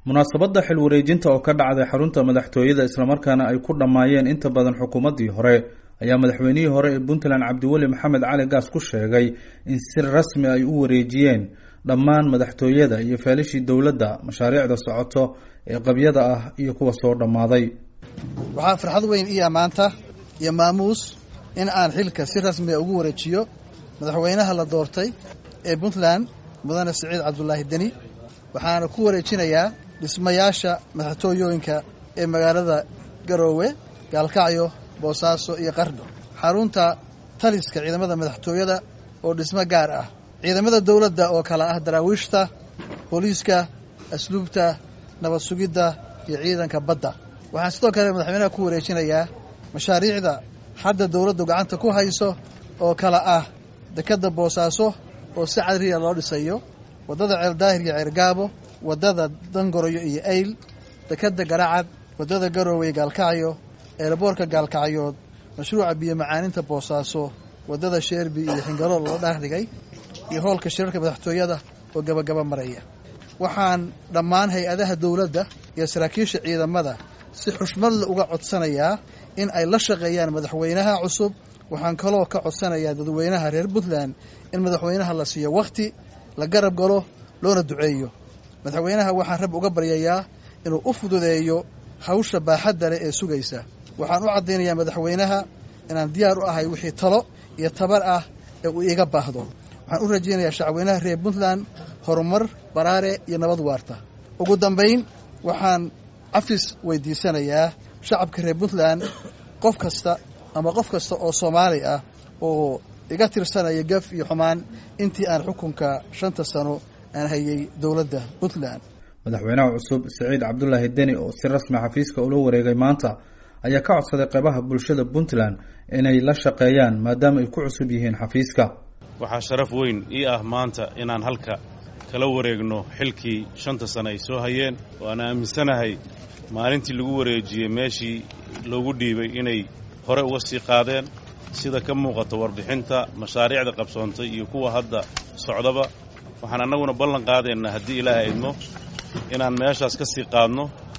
munaasabadda xil wareejinta oo ka dhacday xarunta madaxtooyada islamarkaana ay ku dhammaayeen inta badan xukuumaddii hore ayaa madaxweynihii hore ee puntland cabdiweli maxamed cali gaas ku sheegay in si rasmi ay u wareejiyeen dhammaan madaxtooyada iyo feelishii dowladda mashaariicda socoto ee qabyada ah iyo kuwa soo dhammaaday waxaa farxad weyn iya maanta iyo maamuus in aan xilka si rasmiga ugu wareejiyo madaxweynaha la doortay ee puntland mudane siciid cabdulaahi deni waxaana ku wareejinayaa dhismayaasha madaxtooyooyinka ee magaalada garoowe gaalkacyo boosaaso iyo qardho xarunta taliska ciidamada madaxtooyada oo dhismo gaar ah ciidamada dowladda oo kale ah daraawiishta booliiska asluubta nabad sugidda iyo ciidanka badda waxaan sidoo kale madaxweynaha ku wareejinayaa mashaariicda hadda dowladdu gacanta ku hayso oo kale ah dekedda boosaaso oo si cadriya loo dhisayo waddada ceeldaahir iyo ceergaabo waddada dangoroyo iyo ayl dekedda garacad waddada garoowe gaalkacyo eeraboorka gaalkacyood mashruuca biyo macaaninta boosaaso waddada sheerbi iyo xingalo loo dhaardhigay iyo hoolka shirarka madaxtooyada oo gabagaba maraya waxaan dhammaan hay-adaha dowladda iyo saraakiisha ciidamada si xushmadle uga codsanayaa in ay la shaqeeyaan madaxweynaha cusub waxaan kaloo ka codsanayaa dadweynaha reer puntland in madaxweynaha la siiyo wakhti la garab galo loona duceeyo madaxweynaha waxaan rab uga baryayaa inuu u fududeeyo hawsha baaxadda leh ee sugaysa waxaan u caddaynayaa madaxweynaha inaan diyaar u ahay wixii talo iyo tabar ah ee uu iiga baahdo waxaan u rajaynayaa shacweynaha reer puntland horumar baraare iyo nabad waarta ugu dambayn waxaan cafis weydiisanayaa shacabka reer puntland qof kasta ama qof kasta oo soomaali ah oo iga tirsanaya gaf iyo xumaan intii aan xukunka shanta sano aan hayay dowladda puntland madaxweynaha cusub siciid cabdulaahi deni oo si rasmi xafiiska ula wareegay maanta ayaa ka codsaday qeybaha bulshada puntland inay la shaqeeyaan maadaama ay ku cusub yihiin xafiiska waxaa sharaf weyn ii ah maanta inaan halka kala wareegno xilkii shanta sano ay soo hayeen waana aaminsanahay maalintii lagu wareejiyey meeshii loogu dhiibay inay hore uga sii qaadeen sida ka muuqata warbixinta mashaariicda qabsoontay iyo kuwa hadda socdaba waxaan annaguna ballan qaadaynaa haddii ilaahay idmo inaan meeshaas ka sii qaadno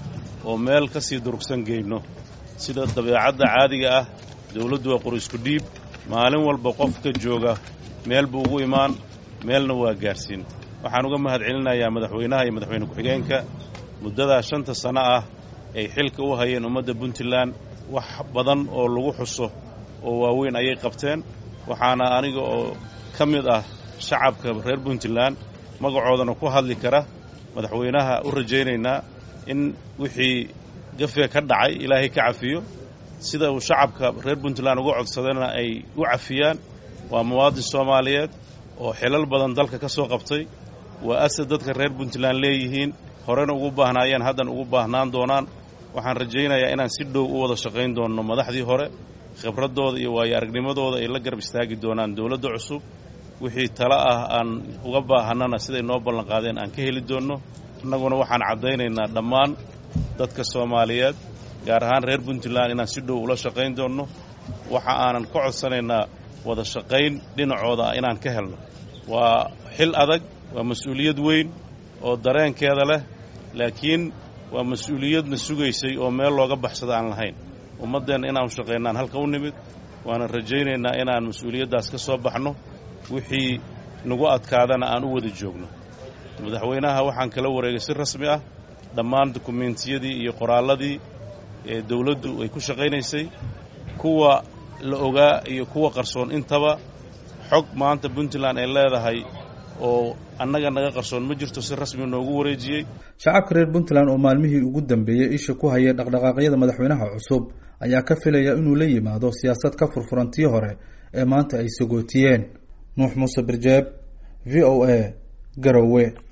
oo meel ka sii durugsan geyno sida dabeecadda caadiga ah dawladdu waa qur isku dhiib maalin walba qofka jooga meel buu ugu imaan meelna waa gaadhsiin waxaan uga mahad celinayaa madaxweynaha iyo madaxweyne ku-xigeenka muddadaa shanta sanno ah ay xilka u hayeen ummadda puntland wax badan oo lagu xuso oo waaweyn ayay qabteen waxaana aniga oo ka mid ah shacabka reer puntland magacoodana ku hadli kara madaxweynaha u rajaynaynaa in wixii gafe ka dhacay ilaahay ka cafiyo sida uu shacabka reer puntland uga codsadana ay u cafiyaan waa muwaadin soomaaliyeed oo xilal badan dalka ka soo qabtay waa asad dadka reer puntland leeyihiin horena ugu baahnaayeen haddana ugu baahnaan doonaan waxaan rajaynayaa inaan si dhow u wada shaqayn doonno madaxdii hore khibraddooda iyo waayo aragnimadooda ay la garab istaagi doonaan dowladda cusub wixii talo ah aan uga baahannana siday noo ballanqaadeen aan ka heli doonno annaguna waxaan caddaynaynaa dhammaan dadka soomaaliyeed gaar ahaan reer puntland inaan si dhow ula shaqayn doonno waxa aanan ka codsanaynaa wada shaqayn dhinacooda ah inaan ka helno waa xil adag waa mas-uuliyad weyn oo dareenkeeda leh laakiin waa mas-uuliyadna sugaysay oo meel looga baxsada aan lahayn ummaddeenna inaanu shaqaynaan halka u nimid waanan rajaynaynaa inaan mas-uuliyaddaas ka soo baxno wixii nagu adkaadana aan u wada joogno madaxweynaha waxaan kala wareegay si rasmi ah dhammaan dukumentiyadii iyo qoraalladii ee dawladdu ay ku shaqaynaysay kuwa la ogaa iyo kuwa qarsoon intaba xog maanta puntland ay leedahay oo annaga naga qarsoon ma jirto si rasmi noogu wareejiyey shacabka reer puntland oo maalmihii ugu dambeeyey isha ku hayay dhaqdhaqaaqyada madaxweynaha cusub ayaa ka filaya inuu la yimaado siyaasad ka furfurantii hore ee maanta ay sagootiyeen nuux muuse birjeeb v o a garowe